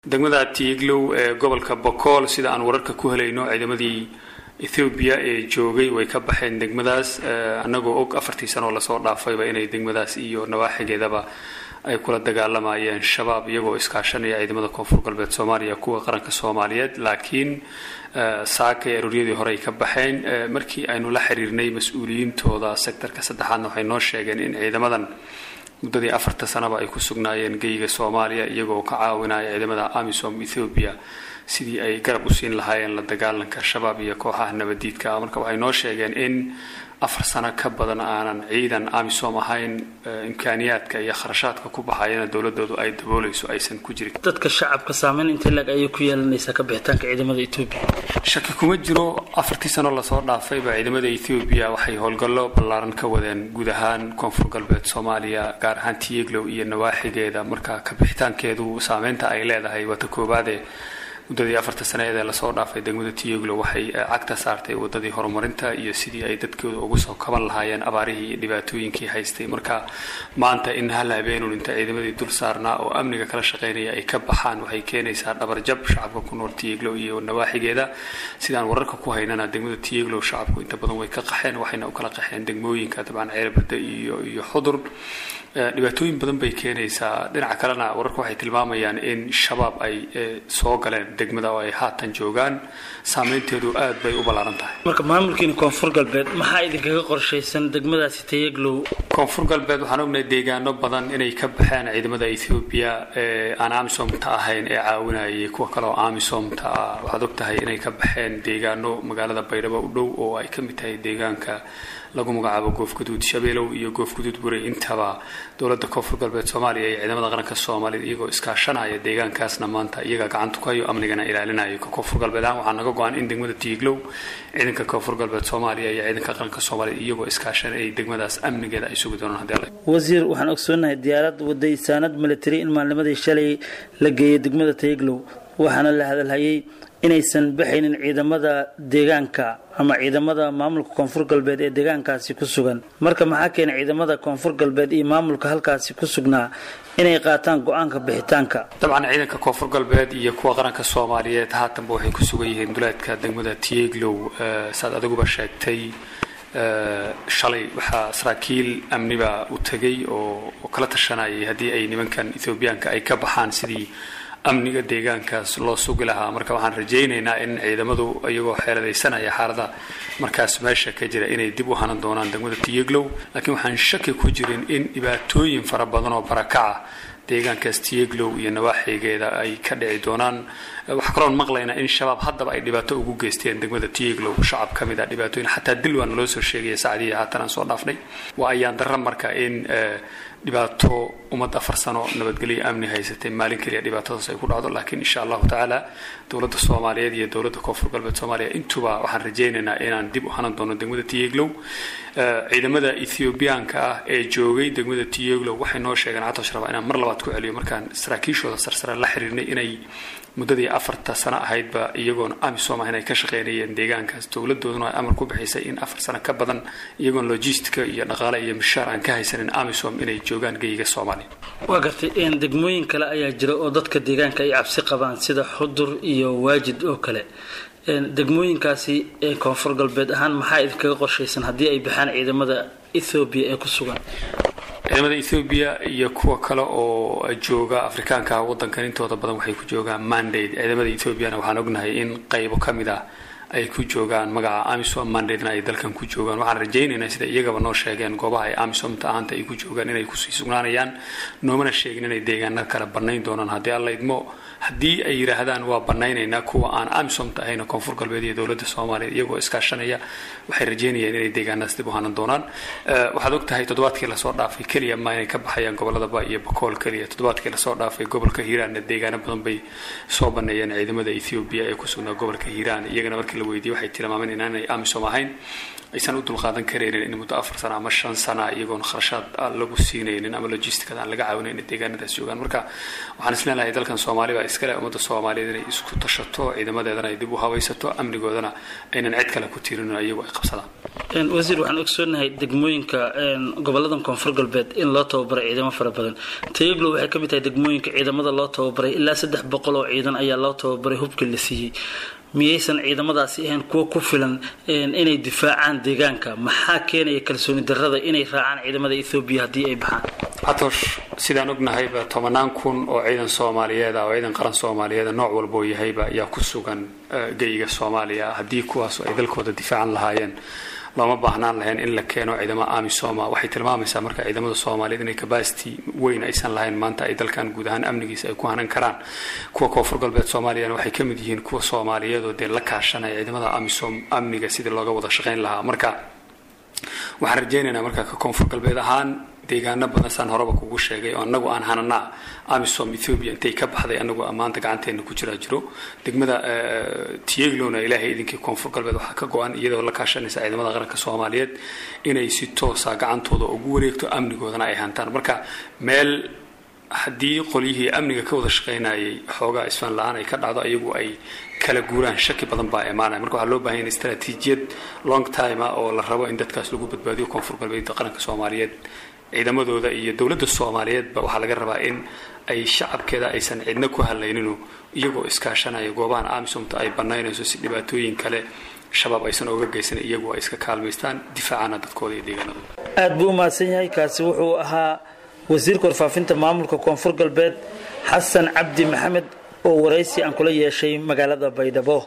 degmada tiiglow ee gobolka bokool sida aan wararka ku helayno ciidamadii ethoobiya ee joogay way ka baxeen degmadaas annagoo og afartii sanoo lasoo dhaafayba inay degmadaas iyo nawaaxigeedaba ay kula dagaalamayeen shabaab iyagoo iskaashanaya ciidamada koonfur galbeed soomaaliya kuwa qaranka soomaaliyeed laakiin saakay arooriyadii hore ay ka baxeen markii aynu la xiriirnay mas-uuliyiintooda sektarka saddexaadna waxay noo sheegeen in ciidamadan muddadii afarta sanaba ay ku sugnaayeen geyga soomaaliya iyagoo ka caawinaya ciidamada amisom ethoobiya sidii ay garab u siin lahaayeen la dagaalanka shabaab iyo kooxaha nabadiidka marka waxay noo sheegeen in afar sano ka badan aanan ciidan amisom ahayn imkaaniyaadka iyo kharashaadka ku baxayana dowladoodu ay daboolayso aysan ku jirin dadka shacabka saameyn intee lag ayay ku yeelanaysaa ka bixitaanka ciidamada etoobiya shaki kuma jiro afartii sano lasoo dhaafayba ciidamada ethoobiya waxay howlgallo ballaaran ka wadeen guud ahaan koonfur galbeed soomaaliya gaar ahaan tieglow iyo nawaaxigeeda marka ka bixitaankeedu saameynta ay leedahay waata koobaade muddadii afarta sanaeed ee lasoo dhaafay degmada tieglo waxay cagta saartay wadadii horumarinta iyo sidii ay dadkooda ugu soo kaban lahaayeen abaarihii iyo dhibaatooyinkii haystay marka maanta in hal habeenun inta ciidamadii dul saarnaa oo amniga kala shaqaynaya ay ka baxaan waxay keenaysaa dhabarjab shacabka ku nool tieglo iyo nawaaxigeeda sidaan wararka ku haynana degmada tieglo shacabku inta badan way ka qaxeen waxayna u kala qaxeen degmooyinka dabcan ceelbada iyo iyo xudur dhibaatooyin badan bay keenaysaa dhinaca kalena wararka waxay tilmaamayaan in shabaab ay soo galeen degmada oo ay haatan joogaan saameynteedu aad bay u ballaaran tahay marka maamulkiina koonfur galbeed maxaa idinkaga qorshaysan degmadaasi tayaglow koonfur galbeed waxaan ognahay deegaano badan inay ka baxeen ciidamada ethoobiya ee aan amisomta ahayn ee caawinayay kuwa kale oo amisomta ah waxaad og tahay inay ka baxeen deegaano magaalada baydhabo u dhow oo ay ka mid tahay deegaanka lagu magacaabo goofguduud shabeelow iyo goofguduud buray intaba dowladda koonfur galbeed soomaaliya iyo ciidamada qaranka soomaaliyed iyagoo iskaashanaya deegaankaasna maanta iyaga gacanta ku hayo amnigana ilaalinayo ka koonfur galbeed ahaan waxaa naga go-an in degmada tiiglow ciidanka koonfur galbeed soomaaliya iyo ciidanka qaranka soomaaliyed iyagoo iskaashan ay degmadaas amnigeeda ay sugi doonaan hadii alla wasiir waxaan ogsoonahay diyaarad waday saanad military in maalnimadii shalay la geeyay degmada tayaglow waxaana la hadalhayay inaysan baxaynin ciidamada deegaanka ama ciidamada maamulka koonfur galbeed ee deegaankaasi ku sugan marka maxaa keenay ciidamada koonfur galbeed iyo maamulka halkaasi ku sugnaa inay qaataan go-aanka bixitaanka dabcan ciidanka koonfur galbeed iyo kuwa qaranka soomaaliyeed haatanba waxay ku sugan yihiin duleedka degmada tieglow saad adiguba sheegtay shalay waxaa saraakiil amniba u tegay oo kala tashanayay haddii ay nimankan ethoobiyaanka ay ka baxaan sidii amniga deegaankaas loo sugi lahaa marka waxaan rajaynaynaa in ciidamadu iyagoo xeeladaysanaya xaalada markaas meesha ka jira inay dib u hanan doonaan degmada tiyeglow laakiin waxaan shaki ku jirin in dhibaatooyin fara badan oo barakaca deegaankaas tiyeglow iyo nawaaxigeeda ay ka dhici doonaan waxaa kaloon maqlaynaa in shabaab haddaba ay dhibaato ugu geysteen degmada tiyeglow shacab ka mid a dhibaatooyin xataa dil waa naloo soo sheegaya saacdihii haatan aan soo dhaafnay waa ayaan darra marka in dhibaato ummad afar sano nabadgelyo amni haysatay maalin keliya dhibaatadaas ay ku dhacdo laakiin insha allahu tacaala dowladda soomaaliyeed iyo dowladda koonfur galbeed soomaaliya intuba waxaan rajaynaynaa inaan dib u hanan doono degmada tiyeglow ciidamada ethoobiyaanka ah ee joogay degmada tiyeglow waxay noo sheegeen catosh raba inaan mar labaad ku celiyo markaan saraakiishooda sarsare la xiriirnay inay muddadii afarta sano ahaydba iyagoon amisom ah inay ka shaqeynayeen deegaankaas dowladooduna ay amar ku bixisay in afar sano ka badan iyagoon logistica iyo dhaqaale iyo mishaar aan ka haysanin amisom inay joogaan geyiga soomaaliya waa gartay degmooyin kale ayaa jira oo dadka deegaanka ay cabsi qabaan sida xudur iyo waajid oo kale degmooyinkaasi ee koonfur galbeed ahaan maxaa idinkaga qorshaysan haddii ay baxaan ciidamada ethoobiya ee ku sugan ciidamada ethoobiya iyo kuwa kale oo jooga afrikaanka wadankan intooda badan waxay ku joogaan mandate ciidamada ethoobiana waxaan ognahay in qaybo ka mid ah ay ku joogaan magaca amisom mandadena ay dalkan ku joogaan waxaan rajaynaynaa sida iyagaba noo sheegeen goobaha ay amisomta ahaanta ay ku joogaan inay kusii sugnaanayaan noomana sheegin inay deegaanada kale bannayn doonaan haddii alla idmo haddii ay yidhaahdaan waa banaynaynaa kuwa aan amisomta ahayn koonfur galbeed iyo dowladda soomaaliya iyagoo iskaashanaya waxay rajeynayaan inay deegaanadas dib u hanan doonaan waxaad og tahay toddobaadkii lasoo dhaafay keliya ma inay ka baxayaan gobolada ba iyo bakool keliya toddobaadkii lasoo dhaafay gobolka hiiraanna deegaano badan bay soo baneeyeen ciidamada ethoobiya ee ku sugnaa gobolka hiiraan iyagana markii la weydiiyey waxay tilmaameen inaanay amisom ahayn aysan u dulqaadan karaynin in muddo afar sana ama shan sana iyagoon kharashaad aan lagu siinaynin ama logisticada aan laga caawinayn in deegaanadaas joogaan marka waxaan is leenahay dalkan soomaali baa iskale ummadda soomaaliyeed inay isku tashato ciidamadeedana ay dib u habaysato amnigoodana aynan cid kale ku tiirinin iyagu ay qabsadaan wasiir waxaan ogsoonahay degmooyinka goboladan koonfur galbeed in loo tababaray ciidamo fara badan tayaglo waxay ka mid tahay degmooyinka ciidamada loo tababaray ilaa saddex boqol oo ciidan ayaa loo tababaray hubkii la siiyey miyaysan ciidamadaasi ahayn kuwa ku filan inay difaacaan deegaanka maxaa keenaya kalsooni darrada inay raacaan ciidamada ethoobiya haddii ay baxaan xatosh sidaan ognahayba tobanaan kun oo ciidan soomaaliyeed ah oo ciidan qaran soomaaliyeeda nooc walboo yahayba ayaa ku sugan geyiga soomaaliya haddii kuwaas ay dalkooda difaacan lahaayeen looma baahnaan lahayn in la keeno ciidamo amisoma waxay tilmaamaysaa marka ciidamada soomaaliyeed inay capacity weyn aysan lahayn maanta ay dalkan guud ahaan amnigiisa ay ku hanan karaan kuwa koonfur galbeed soomaaliyana waxay ka mid yihiin kuwa soomaaliyeed oo dee la kaashanaya ciidamada amisom amniga sidii looga wada shaqayn lahaa marka waxaan rajaynaynaa marka ka koonfur galbeed ahaan deegaano badan saan horeba kugu sheegay oo anagu aan hananaa amisom ethoobia intay ka baxday anagu maanta gacanteena ku jiraa jiro degmada tiaglona ilaahay idinkii koonfur galbeed waxaa ka go-an iyadoo la kaashanaysa ciidamada qaranka soomaaliyeed inay si toosa gacantooda ugu wareegto amnigoodana ay hantaan marka meel haddii qolyihii amniga ka wada shaqaynayay xoogaa isfaan la-aan ay ka dhacdo iyagu ay kala guuraan shaki badan baa imaanaya marka waxaa loo bahan yahay istaraatiijiyad long time ah oo la rabo in dadkaas lagu badbaadiyo koonfur galbeedda qaranka soomaaliyeed ciidamadooda iyo dowladda soomaaliyeedba waxaa laga rabaa in ay shacabkeeda aysan cidna ku hadlayninu iyagoo iskaashanaya goobahan amisomta ay banaynayso si dhibaatooyin kale shabaab aysan oga geysan iyagu ay iska kaalmaystaan difaacana dadkooda iyo deegaanadooda aada buu u mahadsan yahay kaasi wuxuu ahaa wasiirka warfaafinta maamulka koonfur galbeed xasan cabdi maxamed oo waraysi aan kula yeeshay magaalada baydhabo